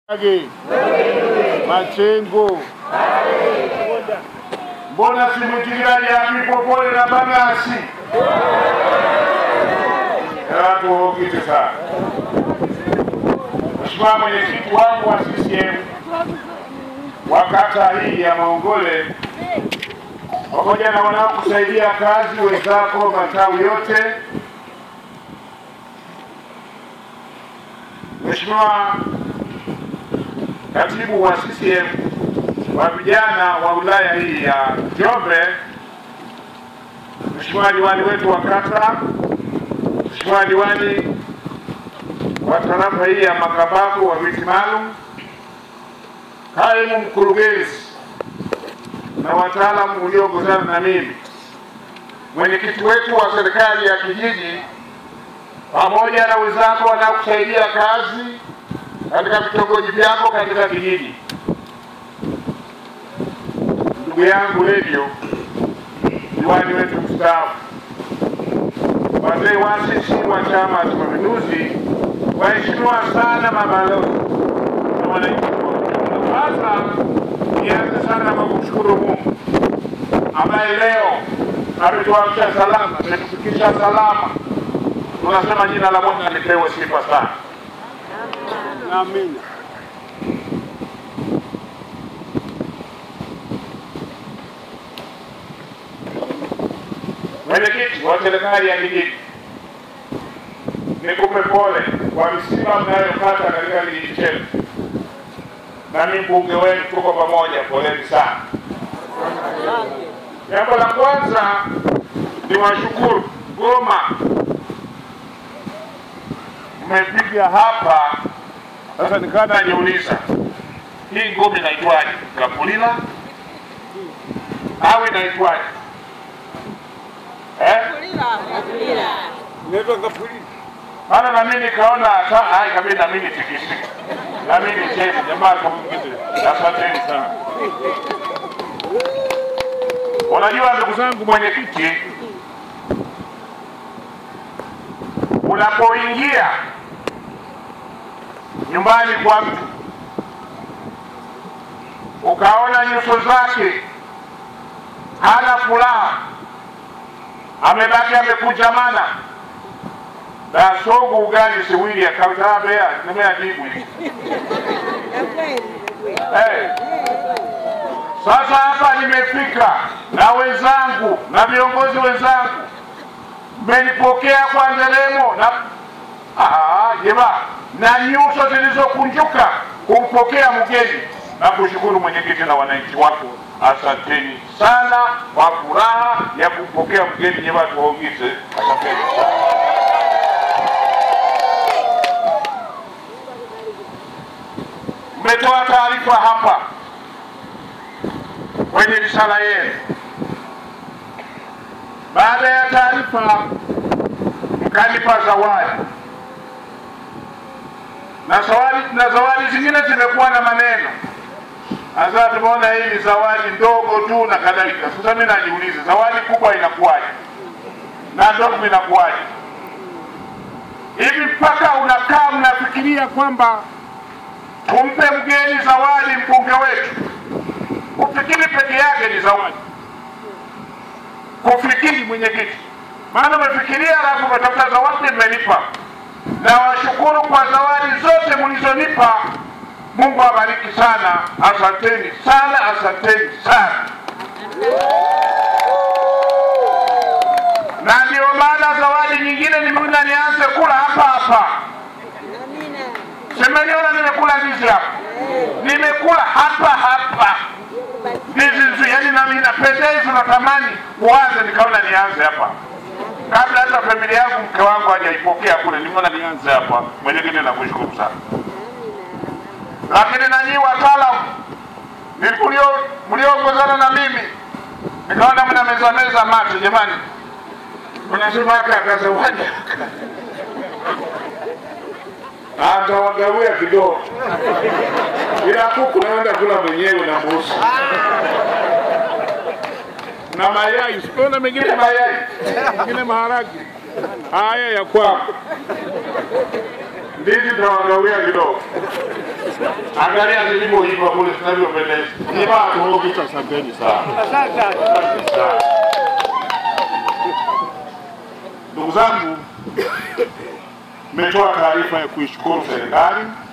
Age Machengo mbona simwitikiraji apipopole na Bang'asi atuhokite sana. Mheshimiwa mwenyekiti wangu wa CCM wa kata hii ya Maongole pamoja na wanaokusaidia kazi wenzako matawi yote, Mheshimiwa katibu wa CCM wa vijana wa wilaya hii ya Njombe, Mheshimiwa diwani wetu wa kata, Mheshimiwa diwani wa tarafa hii ya Makambako wa viti maalum, kaimu mkurugenzi na wataalamu ulioongozana na mimi, mwenyekiti wetu wa serikali ya kijiji, pamoja na wenzako wanaokusaidia kazi katika vitongoji vyako katika kijiji, ndugu yangu redio, diwani wetu mstaafu, wazee waasisi wa Chama cha Mapinduzi, waheshimiwa sana mabalozi na wananchi kwa ujumla. Sasa nianze sana kwa kumshukuru Mungu ambaye leo ametuamsha salama, ametufikisha salama. Tunasema jina la Bwana lipewe sifa sana. Amina. Mwenyekiti wa serikali ya kijiji, nikupe pole kwa misiba mnayopata katika kijiji chetu, nami mbunge wenu tuko pamoja, poleni sana. Jambo la kwanza ni washukuru Goma, mmepiga hapa sasa. Nikawa najiuliza hii ngome inaitwaje, Kapulila au inaitwaje eh? Inaitwa Kapuli. Maana na mimi nikaona hata hai kabisa na mimi tikisiki. Na mimi chezi jamaa kumkiti. Asanteni sana. Unajua ndugu zangu mwenyekiti, unapoingia nyumbani kwa mtu ukaona nyuso zake hana furaha, amebaki amekunjamana na sogo ugali siwili akatabea nimeajibu hivi. Eh. Sasa hapa nimefika na wenzangu na viongozi wenzangu, mmenipokea kwa nderemo na ah, jema na nyuso zilizokunjuka kumpokea mgeni na kushukuru mwenyekiti na wananchi wako. Asanteni sana kwa furaha ya kumpokea mgeni. Nyema tuwaongeze, asanteni sana. mmetoa taarifa hapa kwenye risala yenu. Baada ya taarifa, mkanipa zawadi na zawadi na zawadi zingine zimekuwa na maneno. Sasa tumeona hii ni zawadi ndogo tu na kadhalika. Sasa mimi najiuliza zawadi kubwa inakuwaje na ndogo inakuwaje? Hivi mpaka unakaa mnafikiria kwamba tumpe mgeni zawadi mbunge wetu. Kufikiri peke yake ni zawadi, kufikiri mwenyekiti, maana umefikiria alafu umetafuta zawadi, mmenipa. Na washukuru kwa zawadi zote mlizonipa. Mungu awabariki sana, asanteni sana, asanteni sana. Na ndio maana zawadi nyingine nimeona nianze kula hapa hapa. Simeniona nimekula ndizi hapa, nimekula hapa hapa ndizi nzuri, yani nami napendeza, natamani uanze, nikaona nianze hapa kabla hata familia yangu mke wangu hajaipokea kule, nimeona nianze hapa. Mwenyekiti, nakushukuru sana, lakini na nyinyi wataalamu mlio- mlioongozana na mimi, nikaona mna meza meza mate, jamani, unasema aka akazawadi atawagawia kidogo, ila kuku naenda kula mwenyewe na mbuzi na mayai, siona mengine mayai, mengine maharagi haya ya kwako, ndizi tutawagawia kidogo. Angalia zilivyoiva kule zinavyopendeza. Ni bado. Asanteni sana. Asante sana. Ndugu zangu, mmetoa taarifa ya kuishukuru serikali